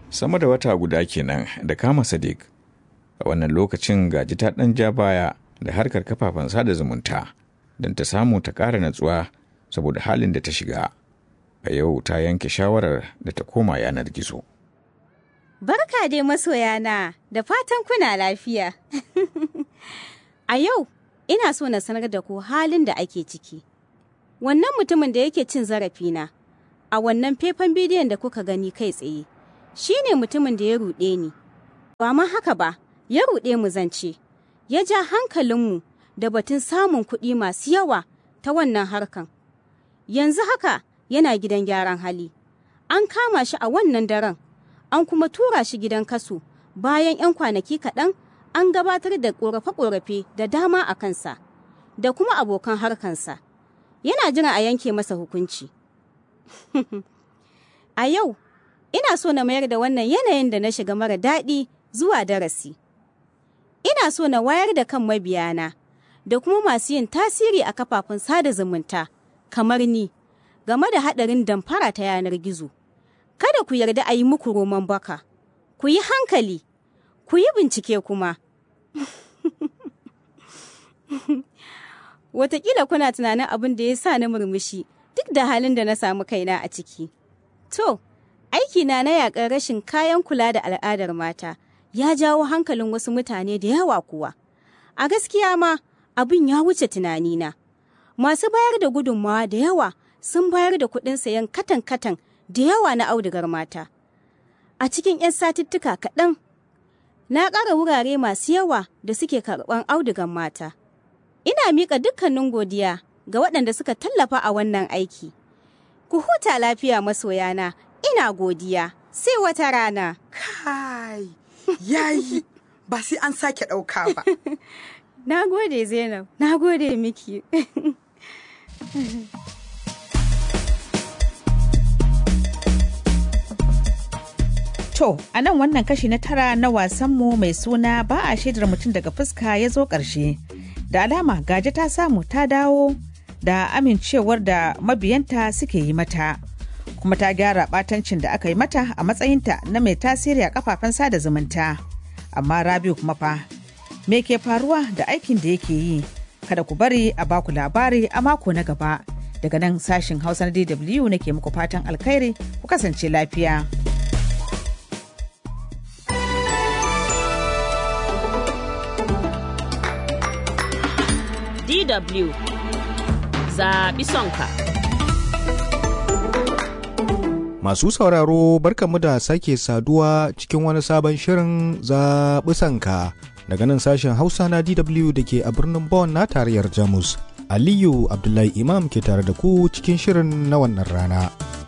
sama da wata guda kenan da kama sadiq a wannan lokacin gaji ta ɗan ja baya da harkar kafafen sada zumunta don ta samu ta ƙara natsuwa saboda halin da ta shiga a yau ta yanke shawarar da ta koma yanar gizo Barka dai masoyana da fatan kuna lafiya. a yau ina so na sanar da ku halin da ake ciki. Wannan mutumin da yake cin zarafina a wannan faifan bidiyon da kuka gani kai tsaye shi ne mutumin da ya ruɗe ni. Ba ma haka ba, ya ruɗe mu zance, ya ja hankalinmu da batun samun kuɗi masu yawa ta wannan harkan. Yanzu haka yana gidan gyaran hali. An kama shi a wannan daren, an kuma tura shi gidan kaso bayan 'yan kwanaki kaɗan an gabatar da ƙorafe-ƙorafe da dama a kansa, da kuma abokan harkansa. Yana jira a yanke masa hukunci. a yau, ina so na mayar da wannan yanayin da na shiga mara daɗi zuwa darasi. Ina so na wayar da kan mabiyana da kuma masu yin tasiri a kafafen sada zumunta kamar ni game da haɗarin damfara ta yanar gizo. Kada ku yarda a yi muku roman baka, ku yi hankali, ku yi bincike kuma. Wataƙila kuna tunanin abin da ya sa na murmushi duk da halin da na samu kaina a ciki. To, aikina na yaƙar rashin kayan kula da al'adar mata ya jawo hankalin wasu mutane da yawa kuwa. A gaskiya ma abin ya wuce tunanina. Masu bayar da gudunmawa da yawa sun bayar da kuɗin sayan katan-katan da yawa na audugar mata. A cikin 'yan satuttuka kaɗan, na ƙara wurare masu yawa da suke karɓan audugar mata. Ina miƙa dukkanin godiya ga waɗanda suka tallafa a wannan aiki. Ku huta lafiya masoyana, ina godiya, sai wata rana. Kai, yayi, ba sai an sake ɗauka ba. Na gode Zainab, na gode miki. To, a nan wannan kashi na tara na wasanmu mai suna ba a shaidar mutum daga fuska ya zo ƙarshe. Da alama gaji ta samu ta dawo da amincewar da mabiyanta suke yi mata. Kuma ta gyara ɓatancin da aka yi mata a matsayinta na mai tasiri a kafafen sada zumunta. Amma Rabiu kuma fa, me ke faruwa da aikin da yake yi? Kada ku bari a baku labari a mako na gaba. Daga nan sashin Hausa na DW nake muku fatan alkhairi ku kasance lafiya. DW zaɓi sonka. Masu sauraro barkanmu da sake saduwa cikin wani sabon shirin zaɓi sanka daga nan sashen Hausa na DW da ke a birnin Bonn na tarayyar Jamus. Aliyu Abdullahi Imam ke tare da ku cikin shirin na wannan rana.